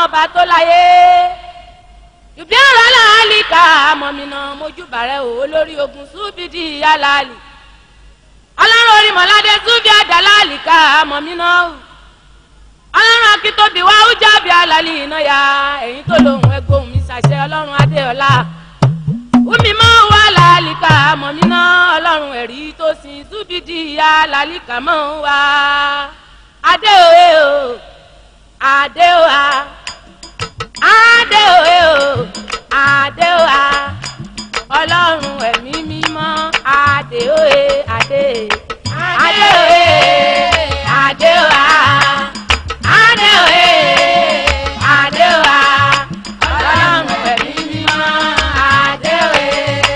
ọba tó láyé ìbí ọ̀rọ̀ aláàlíkà mọ̀mìnà mojúbàrẹ̀ o olórí ogun súbìdì aláàlì ọlọ́run orímọ̀ládé súbì àdàlálìkà mọ̀mìnà o ọlọ́run akíntóbi wá ó jábì alálì iná ya ẹ̀yìn tó lòun ẹgbóhùn mi ṣàṣẹ ọlọ́run adéọlá wúmi mọ́ wà lálìkà mọ̀mìnà ọlọ́run ẹ̀rí tó sin súbìdì alálìkà mọ́ wá adéoyè o adéoyà adéoyè o adéoyà ọlọ́run ẹ̀mí mímọ́ adéoyè adé adéoyè adéoyà adéoyè adéoyà ọlọ́run ẹ̀mí mímọ́ adéoyè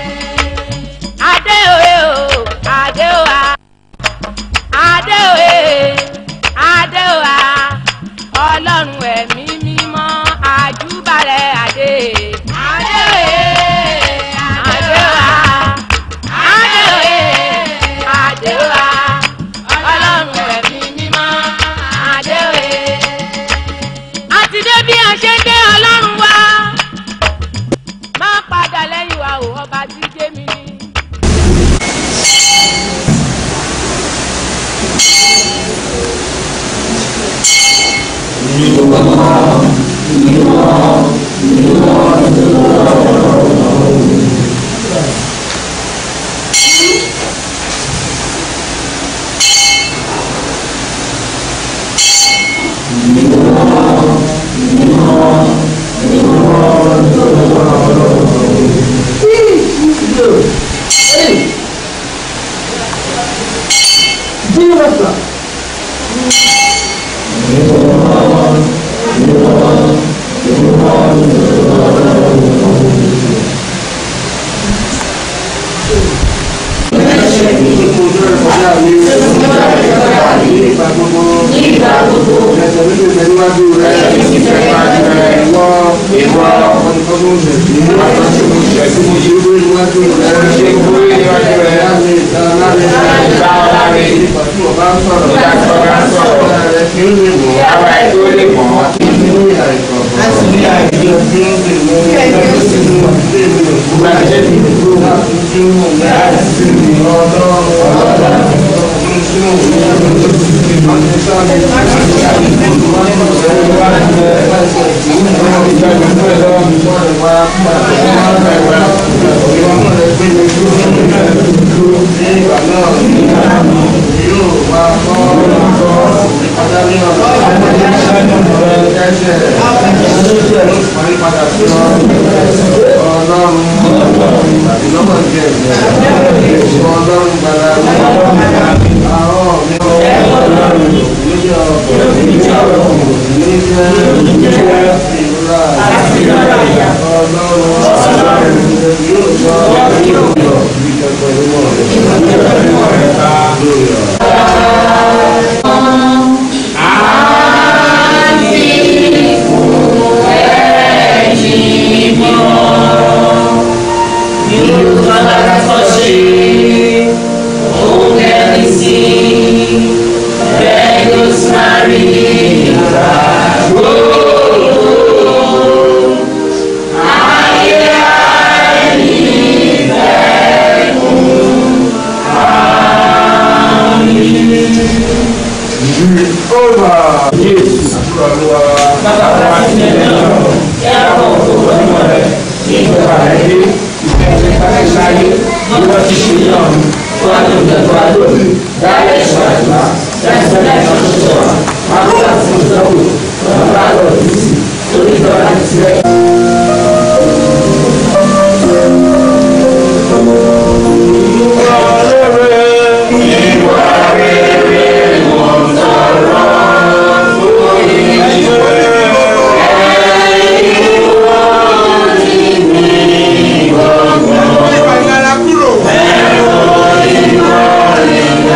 adéoyè o adéoyà adéoyè adéoyà ọlọ́run ẹ̀mí mímọ́ àjúbàrẹ̀ adé adéoyè adéoyà adéoyè adéoyà ọlọ́run ẹ̀mí mímọ́ adéoyè. àti dé bí a ṣe dé ọlọ́run wá má padà lẹ́yìn wa ò ọba tí jẹ́ mi ní. Ìwà ìlara kúrò.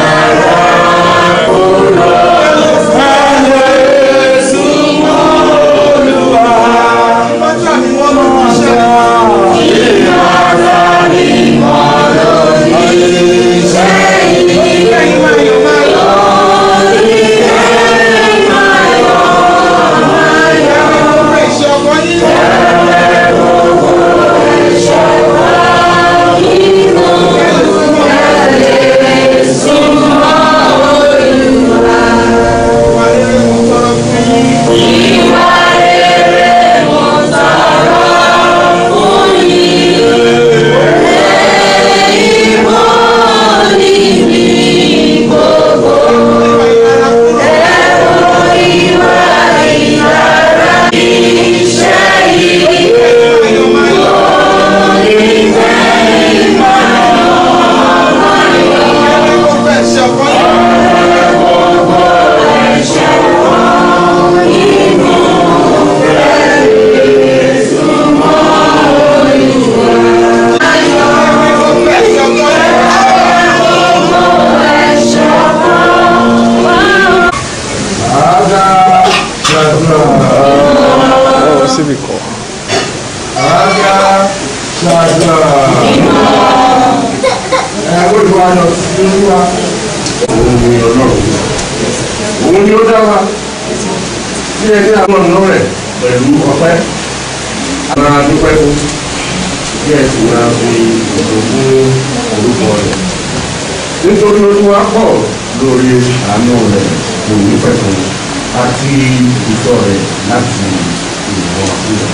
ayọ̀ sí olúwa òun ni ọlọ́run òun ni ó dá wa bí ẹni àwọn ọ̀nà rẹ̀ pẹ̀lú ọpẹ́ máa dúpẹ́ fún bí ẹ sì máa fi ìdòwò fún orúkọ rẹ̀ nítorí olúwa pọ̀ lórí àánú rẹ̀ kò ní pẹ́ fún àti ìtọ́ rẹ̀ láti ìwọ̀n àfihàn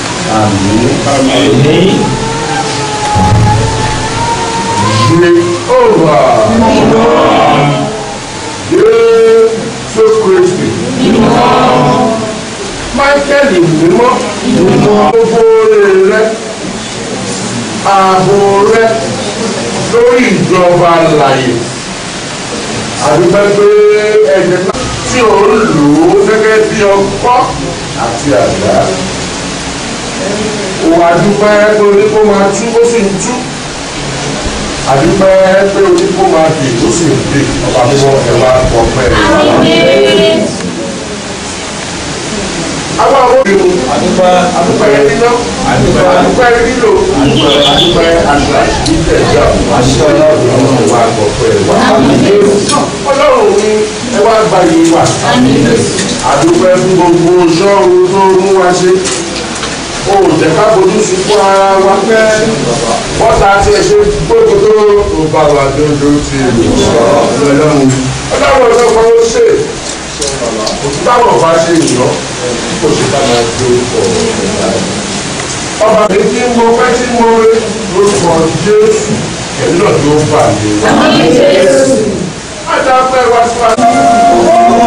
àmì Jehovah Jésù Kristi Michael mímọ́ gbogbo rẹ ààbò rẹ lórí ìjọba àlàyé àdúgbò pé ẹ̀jẹ̀ náà tí ò ń lò ó gẹ́gẹ́ bí ọkọ́ àti àdá òun àdúpẹ́ pé oníkó máa tú ó sì ń tú àdúpẹ́ pé oníkó máa dè ó sì ń dè ọba mímọ́ ẹ wá ọpẹ́ rẹ. àwọn àwọn òbí mu àdúpẹ́ níná àdúpẹ́ nílò àdúpẹ́ àgbà ìtẹ̀jọ́ àṣẹ ọlọ́run wà ọpẹ́ wa. ọlọ́run ní ẹ wá gba yìí wà àdúpẹ́ fún gbogbo ṣọ́ọ̀rù tó mú wa ṣe o ò jẹ́ ká fojú sunkún ara wa pẹ́ wọ́n ta ti ẹ̀ ṣe gbogbo tó o bá wa dúdú ti ọlọ́run ọlọ́run ọ̀sán kan ó ṣe òtún táwọn ọba ṣe ìyọ́ kò sí ká máa gbé ọ̀rọ̀ ọba mi tí mo fẹ́ tí mo rí lórúkọ jésù ẹ̀mí náà tó bà mí. má dá pẹ́ wá sí wa.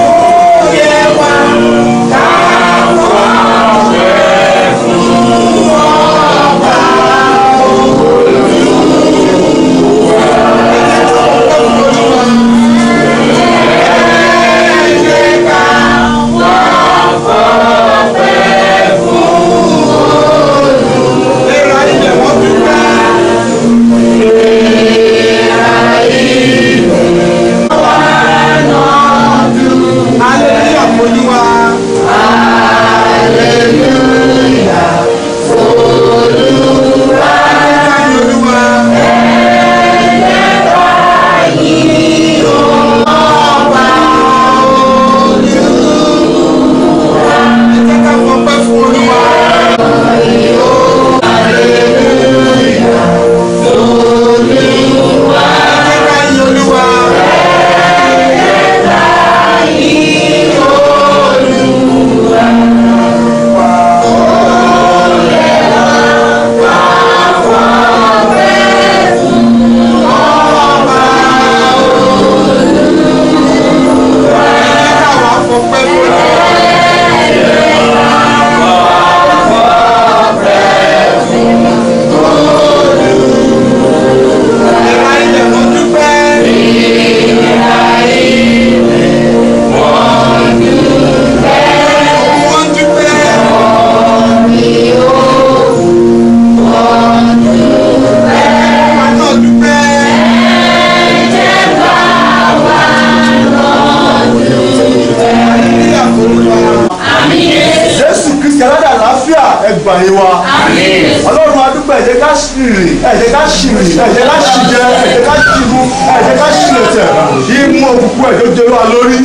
jésù kristi aládà àlàáfíà ẹgbà yín wa ọlọ́run adúpẹ́ ẹ̀jẹ̀ ká ṣìrì ẹ̀jẹ̀ ká ṣìrì ẹ̀jẹ̀ ká ṣìjẹ ẹ̀jẹ̀ ká ṣìmú ẹ̀jẹ̀ ká ṣìlẹ̀tẹ̀ ìmú òkùnkùn ẹ̀jẹ̀ jẹ́ wa lórí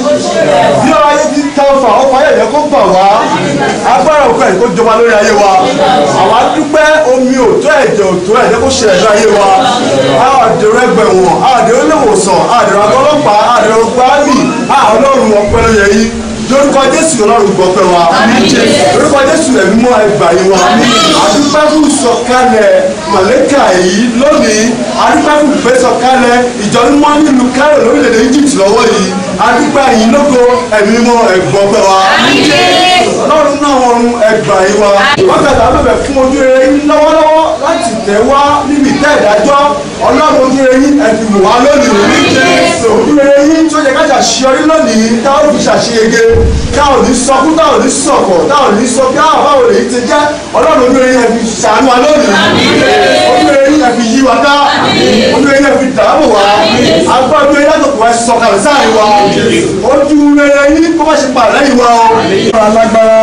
bí ọ̀rọ̀ ayé ti tán fà ó fà yẹ̀yẹ́ kó bà wá agbára òkú ẹ̀jẹ̀ kó jọba lórí ayé wa àwa dúpẹ́ omi òtó ẹ̀jẹ̀ òtó ẹ̀jẹ̀ kó ṣẹlẹ̀ ní ayé wa àwọn àdèrò ẹgbẹ̀wọ̀n àwọn àdèrò iléewòsàn àwọn àdèrò agọlọ́pàá àwọn àdèrò gbáàmì àwọn ọlọ́run ọpẹ́ ló yẹ yín lórúkọ jésù ọlọ́run gbọ́pẹ́ wa lórúkọ jésù ẹ̀mí mọ́ ẹgbà yín wa àdúpẹ́ fún sọ̀kalẹ̀ màlẹ́kà yìí lónìí àdúpẹ́ fún ìfẹ́ sọ̀kalẹ̀ ìjọ mímọ́ nílùú Cairo lórílẹ̀‐èdè Egypt lọ́wọ́ yìí àdúpẹ́ yìí lógo ẹ̀mí mọ́ ẹgbọ́pẹ́ wa ọlọ́run náà wọn ẹgbà yín wa wọ́n kàtà bẹ̀bẹ̀ fún ojú rere yín lọ́wọ́lọ́wọ́ láti tẹ̀ wá níbi ìtẹ́ ìdájọ́ ọlọ́run ojú rere yín ẹ̀fì wò wá lónìí ojú rere yín tó yẹ ká ṣàṣeyọrí lónìí táwọn fi ṣàṣeyege táwọn ní sọkún táwọn ní sọkọ̀ táwọn ní sọ bí àwọn báwo lè ti jẹ́ ọlọ́run ojú rere yín ẹ̀fì ṣàánú wa lónìí ojú rere yín ẹ̀fì yí wa ká ojú rere yín ẹ̀fì dàbò wa agbá ojú rere yín látòkù wa sọ̀kalẹ̀ sáàrin wa ojú rere yín kó má ṣe pàdé yìí wa o. alágbára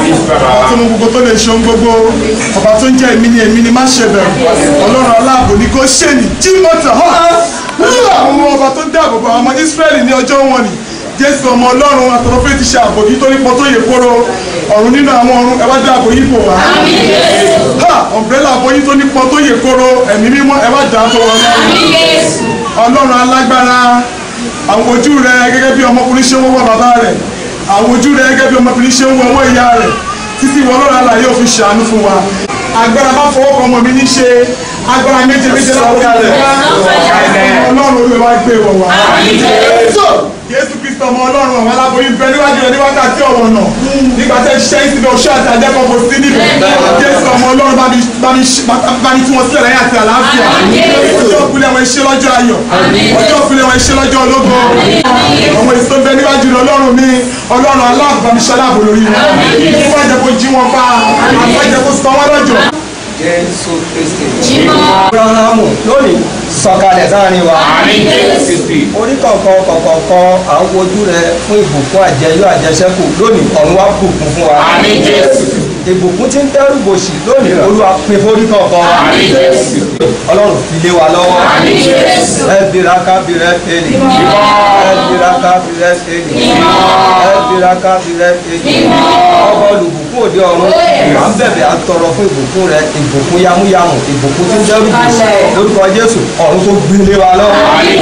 ọba tó mú gbogbo tó lè ṣe ohun gbogbo ọba tó ń jẹ́ èmi ni èmi ni má ṣe bẹ̀rù ọlọ́run aláàbò ni kò ṣe ní jí mọ́tò hàn àwọn ọba tó dáàbò bo àwọn ọmọ Ísírẹ́lì ní ọjọ́ wọn ni Jésù ọmọ Ọlọ́run àtọ̀rọ̀fẹ́ ti ṣe ààbò yìí tó nípọn tó yẹ kóró ọ̀run nínú àwọn ọ̀run ẹ wá dáàbò yìí bò wá. ha ọ̀mbrẹ́là àbò yìí tó nípọn tó yẹ kóró ẹ̀mí mímọ́ ẹ wá dáàbò wọn ọlọ́run alágbára àwọn ojú rẹ gẹ́gẹ́ bí ọmọkùnrin ṣe ń wọ́wọ́ bàbá rẹ̀ àwọn ojú rẹ gẹ́gẹ́ bí ọmọkùnrin ṣe ń wọ́wọ́ ìyá rẹ̀ títí ìwọ ọlọ́run alààyè ò fi ṣàánú fún wa agbára bá fọwọ́ kan ọmọ mi ní ṣe agbára méje méje láwọn ọlọ́run olúwa gbé wọ̀ wá. Jésù Kristo ọmọ ọlọ́run àwọn aláboyún bẹ níwájú rẹ ní wákàtí ọ̀wọ̀ náà nígbà tẹ́ ṣiṣẹ́ ìsinmi ọ̀ṣọ́ àti àjẹkọ̀ kò sí níbẹ̀ Jésù ọmọ ọlọ́run bá mi bá mi bá mi tún wọn sílẹ̀ láyé àti àlàáfíà ọjọ́ òkúlẹ̀ wọn iṣẹ́ lọ́jọ́ ayọ̀ ọjọ́ òkúlẹ̀ wọn iṣẹ́ lọ́jọ́ ológo ọmọ èso bẹ níwájú rẹ ọlọ́run mi ọlọ́run aláàbò bá mi ṣaláàbò lórí wọn fún àjẹkọ̀ jí wọn bá àfẹ́jẹkọ̀ sọ wọn lọ́jọ́ Jésù Kristi. Abrahamu lónìí sọ̀kalẹ̀ sáárín wa. Orí kọ̀ọ̀kan kọ̀ọ̀kan à ń wojú rẹ fún ìbùkún àjẹyó àjẹsẹ́kù lónìí ọ̀run wá bùkún fún wa. Ìbùkún tí ń dẹ́rù bòṣì lónìí olúwa pín forí kọ̀ọ̀kan wa. Ọlọ́run fi lé wa lọ́wọ́. Ẹ bira ká bira pélé. Ẹ bira ká bira pélé. Ẹ bira ká bira pélé. Ọba olùbùkún òde ọ̀run. À ń bẹ̀bẹ̀ à ń tọrọ fún ìbùkún rẹ ìbùkún yamuyamu ìbùkún tí ń dẹ́rù bòṣì lórúkọ Jésù ọ̀run tó gbélé wa lọ́wọ́.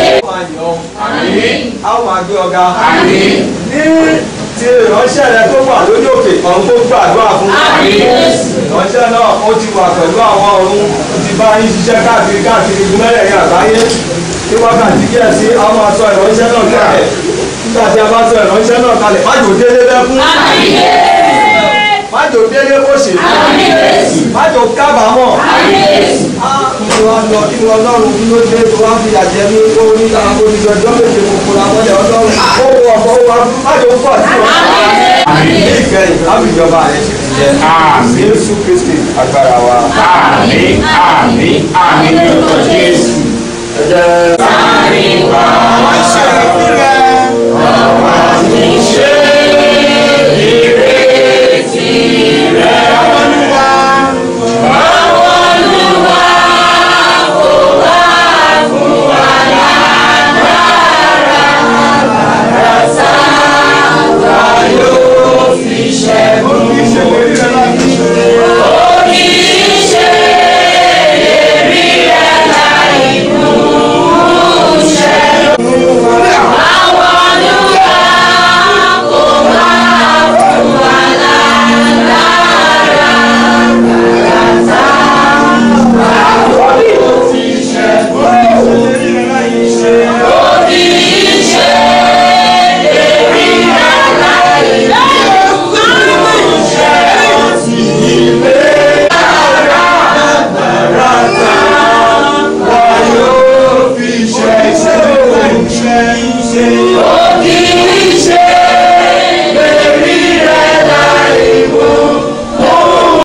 a ó máa gbé ọ̀gá. ní ti ìránṣẹ́ rẹ tó wà lórí òkè ọ̀run tó gbàdúrà fún. ìránṣẹ́ náà ó ti wà pẹ̀lú àwọn ọ̀run ó ti bá yín ṣiṣẹ́ káàkiri káàkiri ìgbìmọ̀lẹ̀ àgbáyé ní wákàtí díẹ̀ sí a máa sọ ìránṣẹ́ náà kalẹ̀ nígbà tí a bá sọ ìránṣẹ́ náà kalẹ̀ má jò délé lẹ́kún má jò délé kóṣe má jò kábàámọ̀ kí wá lọ kí wọ́n lọ́rùn kí ló dé tó wá fi àjẹ ní ó ní àwọn olùjọjọ́ méje kòkòrò àwọn ọ̀dẹ̀ ọlọ́run ó wọ ọ̀pọ̀ wá má jò pọ̀ sí wọn. ní ìkẹyìn lábìjọba rẹ̀ sì ti jẹ Jésù Kristi agbára wa. Àmín, àmín, àmín ní orúkọ Jésù. ẹ jẹ́